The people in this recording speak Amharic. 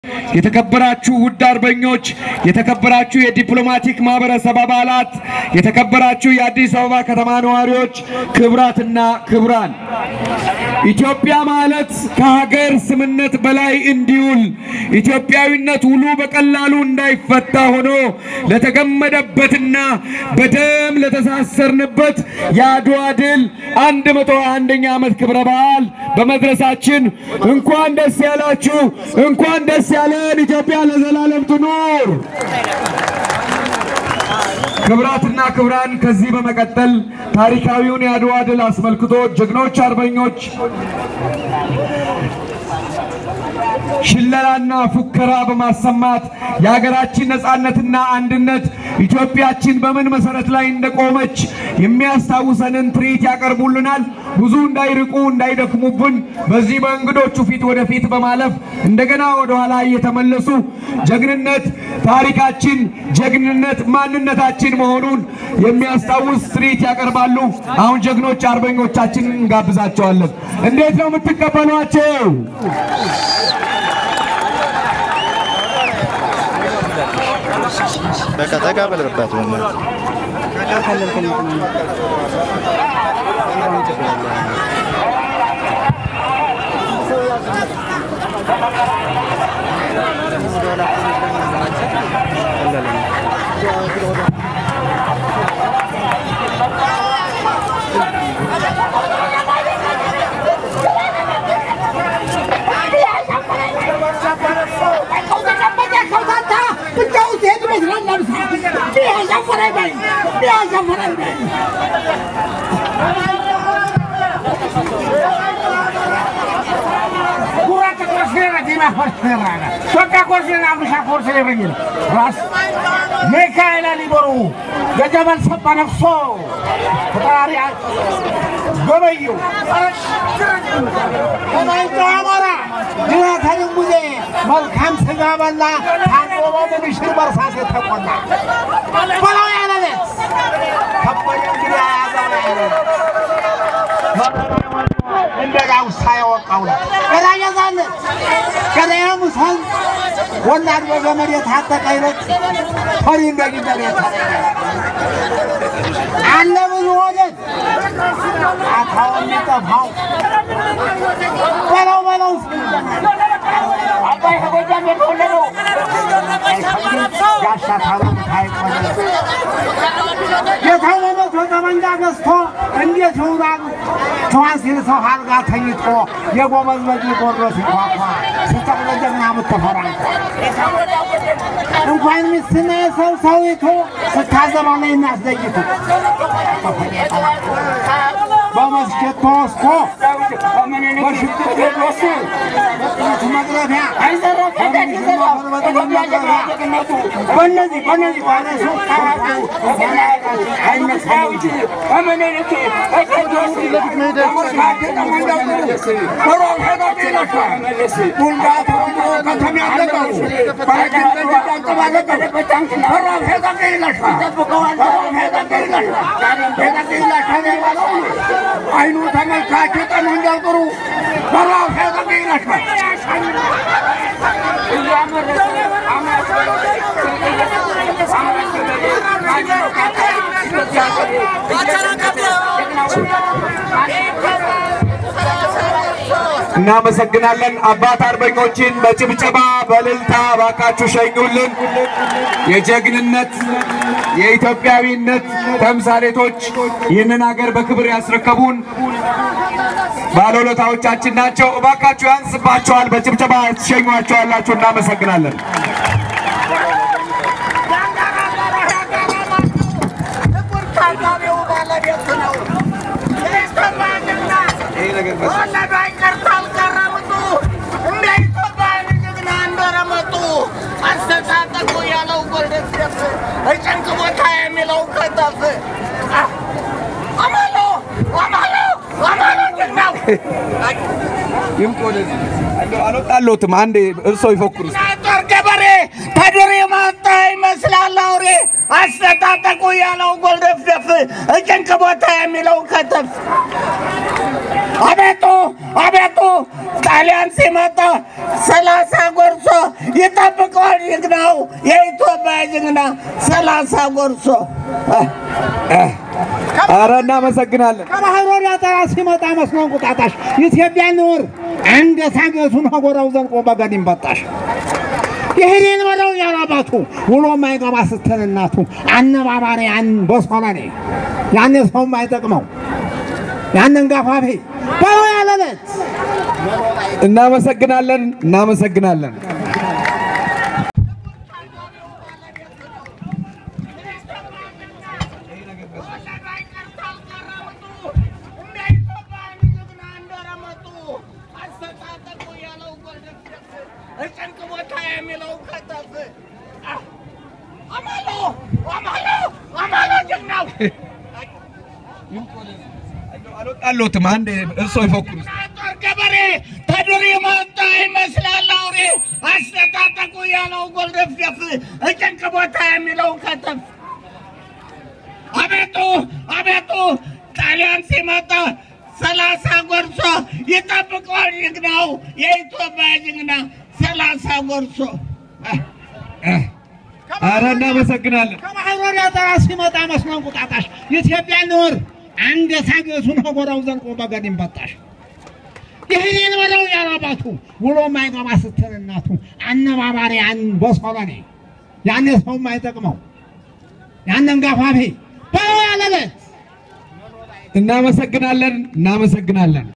የተከበራችሁ ውድ አርበኞች፣ የተከበራችሁ የዲፕሎማቲክ ማህበረሰብ አባላት፣ የተከበራችሁ የአዲስ አበባ ከተማ ነዋሪዎች፣ ክብራትና ክብራን ኢትዮጵያ ማለት ከሀገር ስምነት በላይ እንዲውል ኢትዮጵያዊነት ውሉ በቀላሉ እንዳይፈታ ሆኖ ለተገመደበትና በደም ለተሳሰርንበት የአድዋ ድል 121ኛ ዓመት ክብረ በዓል በመድረሳችን እንኳን ደስ ያላችሁ፣ እንኳን ደስ ያለን። ኢትዮጵያ ለዘላለም ትኑር። ክብራትና ክብራን ከዚህ በመቀጠል ታሪካዊውን የአድዋ ድል አስመልክቶ ጀግኖች አርበኞች ሽለላና ፉከራ በማሰማት የሀገራችን ነጻነትና አንድነት ኢትዮጵያችን በምን መሰረት ላይ እንደቆመች የሚያስታውሰንን ትርኢት ያቀርቡልናል። ብዙ እንዳይርቁ እንዳይደክሙብን በዚህ በእንግዶቹ ፊት ወደፊት በማለፍ እንደገና ወደ ኋላ እየተመለሱ ጀግንነት ታሪካችን፣ ጀግንነት ማንነታችን መሆኑን የሚያስታውስ ትርኢት ያቀርባሉ። አሁን ጀግኖች አርበኞቻችንን እንጋብዛቸዋለን። እንዴት ነው የምትቀበሏቸው? በቃ ጠጋ በልበት ሚካኤል ሊበሩ የጀበል ሰባ ነፍሶ ፈጣሪ ገበየው ተናይቶ አሞራ ድናተን ሙዜ መልካም ስጋ በላ ታንቆ በምንሽር በርሳሴ ተቆላ በላው ያለለት ከበደ እንግዲህ ያዘው ያለለት እንደ ዳውሳ የወቃው ነው ገና የዛለት ገና የሙሰን ወላድ በገመድ የታጠቀ ይለት ፈሪ እንደ ጊደር የታጠቀ አለ ብዙ ወገን አታው የሚጠፋው በለው በለው አባይ ከጎጃም የተወለደው ጋሻ ታቦት ታይቆነ የተወመቶ ጠመንጃ ገዝቶ እንዴት ይውራል ጨዋን ሲል ሰው አልጋ ተኝቶ የጎበዝ በጅ ጎሮ ሲኳኳ ሲጠቅለ ጀግና ምትፈራ እንኳን ሚስትና የሰው ሰዊቱ ስታዘባ ላይ እናስደይቱ በመስኬት ተወስቶ በሽጉጥ ቴድሮስ በጥይት መግረፊያ በእነዚህ በእነዚህ ባነሱ አይነሳም እንጂ አይኑ ተመልካች ጠኑ እንዳልቅሩ በራፍ ያጠቅላችኋል እናመሰግናለን። አባት አርበኞችን በጭብጨባ በእልልታ ባካችሁ ሸኙልን። የጀግንነት የኢትዮጵያዊነት ተምሳሌቶች ይህንን ሀገር በክብር ያስረከቡን ባለውለታዎቻችን ናቸው። እባካችሁ ያንስባቸዋል። በጭብጨባ ትሸኟቸዋላችሁ። እናመሰግናለን። ጭንቅ ቦታ የሚለው ከተፍ አማሎ አማሎ አማሎ ጀግናው ይምጡ ወደዚህ። አልወጣለሁትም። አንዴ እርሶ ይፎክሩ። ጦር ገበሬ ከድር የመጣ ይመስላል አውሬ አስተጣጠቁ ያለው ጎልደፍደፍ እጭንቅ ቦታ የሚለው ከተፍ አቤቱ አቤቱ ጣሊያን ሲመጣ ሰላሳ ጎርሶ ይጠብቀዋል ጀግናው የኢትዮጵያ ጀግና ሰላሳ ጎርሶ ኧረ እናመሰግናለን። ከባህር ወዲያ ጠራ ሲመጣ መስሎን ቁጣጣሽ ኢትዮጵያ ኑር እንደ ሳገቱን ሆጎራው ዘልቆ በገድም በጣሽ ይህንን በለው ያላባቱ ውሎ ማይገባ ስትል እናቱ አነባባሪ ያን በሶለኔ ያን ሰው ማይጠቅመው ያንን ጋፋፊ በለው ያለለት እናመሰግናለን። እናመሰግናለን። አልወጣልዎትም። አንዴ እርስዎ ይፎክሩ። ጦር ገበሬ ተዱር የመጣ ይመስላል አውሬ አስተጣጠቁ ያለው ጎልደፍደፍ እጭንቅ ቦታ የሚለው ከተፍ አቤቱ አቤቱ ጣሊያን ሲመጣ ሰላሳ ጎርሶ ይጠብቀዋል ጀግናው የኢትዮጵያ ጀግና ሰላሳ ጎርሶ ኧረ እናመሰግናለን። ከባህር ወዲያ ጠራ ሲመጣ መስሎን ቁጣጣሽ ኢትዮጵያ ኑር አንድ ሳገሱን ሆጎራው ዘልቆ በገድም በጣሽ ይህንን በለው ያላባቱ ውሎ ማይገባ ስትል እናቱ አነባባሪ ያን በሶለኔ ያን ሰው ማይጠቅመው ያንን ጋፋፊ በለው ያለለት እናመሰግናለን። እናመሰግናለን።